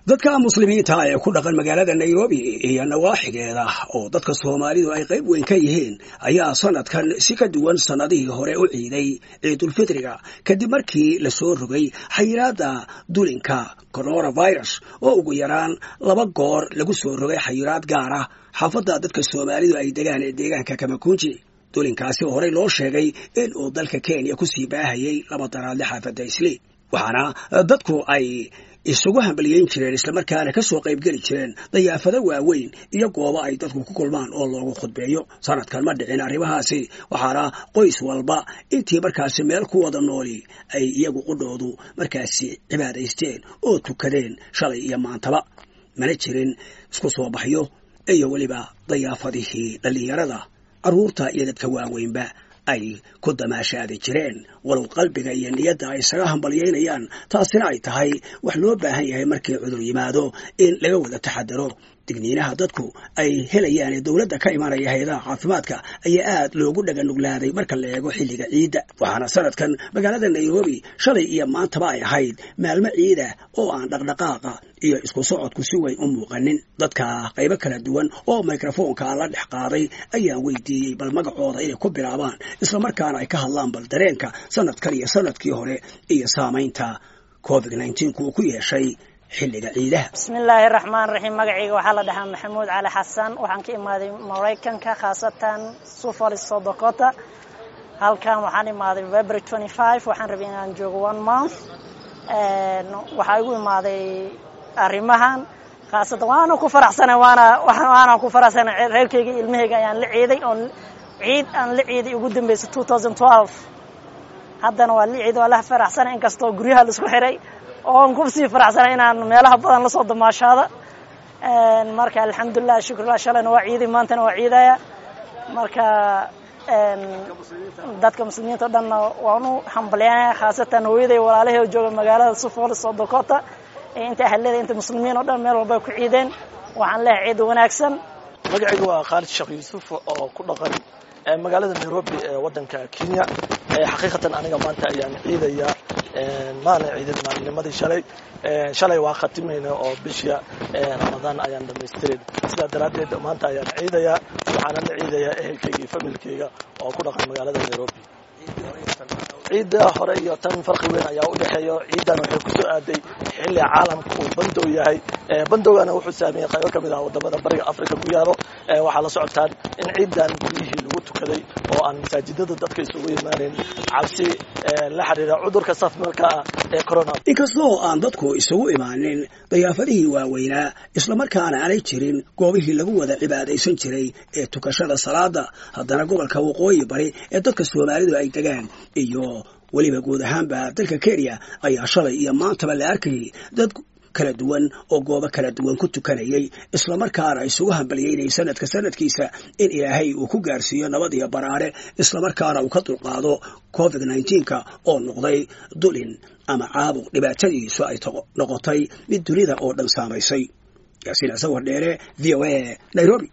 dadka muslimiinta ee ku dhaqan magaalada nairobi iyo nawaaxigeeda oo dadka soomaalidu ay qayb weyn ka yihiin ayaa sanadkan si ka duwan sannadihii hore u ciiday ciidulfitriga kadib markii lasoo rogay xayiraadda dulinka coronavirus oo ugu yaraan laba goor lagu soo rogay xayiraad gaar ah xaafadda dadka soomaalidu ay degaan ee deegaanka kamakunji dulinkaasi horey loo sheegay in uu dalka kenya kusii baahayay laba daraadle xaafadda isli waxaana dadku ay isugu hambaliyeyn jireen islamarkaana ka soo qaybgeli jireen dayaafado waaweyn iyo goobo ay dadku ku kulmaan oo loogu khudbeeyo sanadkan ma dhicin arrimahaasi waxaana qoys walba intii markaasi meel ku wada nooli ay iyagu qudhoodu markaasi cibaadaysteen oo tukadeen shalay iyo maantaba mana jirin isku soo baxyo iyo weliba dayaafadihii dhallinyarada carruurta iyo dadka waaweynba ay ku damaashaadi jireen walow qalbiga iyo niyadda ay isaga hambalyaynayaan taasina ay tahay wax loo baahan yahay markii cudur yimaado in laga wada taxadaro digniinaha dadku ay helayaan ee dowladda ka imanaya hay-adaha caafimaadka ayaa aad loogu dhaganuglaaday marka la eego xilliga ciidda waxaana sanadkan magaalada nairobi shalay iyo maantaba ay ahayd maalmo ciida oo aan dhaqdhaqaaqa iyo isku socodku si weyn u muuqanin dadka qaybo kala duwan oo mikrofoonka la dhex qaaday ayaan weydiiyey bal magacooda inay ku bilaabaan islamarkaana ay ka hadlaan bal dareenka sanadkan iyo sanadkii hore iyo saamaynta covid nneteen uu ku yeeshay xilliga ciidaha bismillaahi raxmaan raxiim magacayga waxaa la dhahaa maxamuud cali xasan waxaan ka imaaday maraykanka khaasatan sufol sodokota halkan waxaan imaaday february twenty five waxaan rabay inaan joogo one month waxaa igu imaaday arrimahan khaasatan waana ku faraxsanay waana waana ku faraxsanay reerkayga ilmahayga ayaan la ciiday oon ciid aan la ciiday ugu dambeysay two thousand twelve haddana waa la ciiday waa la faraxsanay inkastoo guryaha laisku xiray oon kusii faraxsanay inaan meelaha badan lasoo damaashaado marka alxamdulilah shukrullah shalayna waa ciiday maantana waa ciidaya marka dadka muslimiinta o dhanna waan u hambalyaanaya khaasatan hooyaday walaalahay oo jooga magaalada sufol sodokota inta ahlada inta muslimiin oo dhan meel walba ku ciideen waxaan leehay ciid wanaagsan magacayga waa khaalid sheekh yuusuf oo ku dhaqan magaalada nairobi ee waddanka kenya xaqiiqatan aniga maanta ayaan ciidaya maalin ciidad maalinimadii shalay shalay waa khatimayna oo bisha ramadaan ayaan dhamaystirin sidaa daraaddeed maanta ayaan ciidaya waxaana la ciidayaa ehelkayga iyo familkayga oo ku dhaqan magaalada nairobi ciidda hore iyo tan farqi weyn ayaa u dhexeeya ciiddan waxay kusoo aaday xilli caalamka uu bandow yahay bandowgana wuxuu saameeyey qaybo ka mid ah wadamada bariga africa ku yaalo waxaa la socotaan in ciiddan guryihii lagu tukaday oo aan masaajidada dadka isugu imaaneyn cabsi la xiriira cudurka safmarka ah ee corona inkastoo aan dadku isugu imaanin dayaafadihii waaweynaa islamarkaana aanay jirin goobihii lagu wada cibaadaysan jiray ee tukashada salaada haddana gobolka waqooyi bari ee dadka soomaalidu ay degaan iyo weliba guud ahaanba dalka kenya ayaa shalay iyo maantaba la arkayay dad kala duwan oo goobo kala duwan ku tukanayay islamarkaana isugu hambalyeynayay sanadka sanadkiisa in ilaahay uu ku gaarsiiyo nabad iyo baraare islamarkaana uu ka dulqaado covid nneteen-ka oo noqday dulin ama caabuq dhibaatadiisu ay noqotay mid dunida oo dhan saamaysay yaasiin asawar dheere v o a nairobi